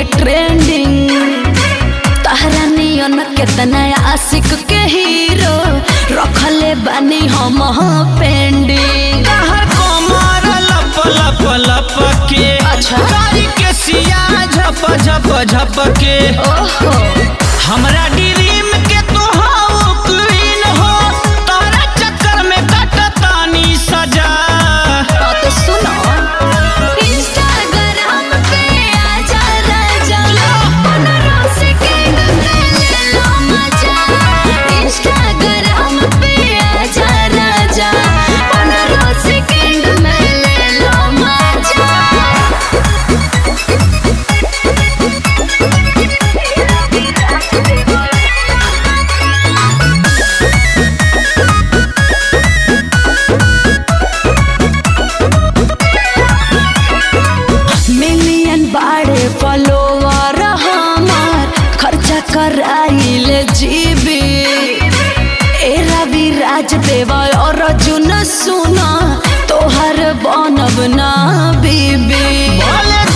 Trending तहरा नियन केतना आशिक के हीरो रखले बानी हम पेंडिंग कहर कमर लप लप लप के अच्छा। कारी के सिया झप झप झप के ओहो हमरा ड्रीम के तो हाउ क्वीन हो तारा चक्कर में कटतानी सजा हाँ तो सुनो इंस्टाग्राम पे आजा राजा पंद्रह सेकंड में ले लो मजा इंस्टाग्राम पे आजा राजा पंद्रह सेकंड में ले लो मजा मिलियन बाड़े फॉलोवर हमार खर्चा कराइल जीबी ए रवि राज देवा और अर्जुन सुना तोहर बनब ना बीबी बोले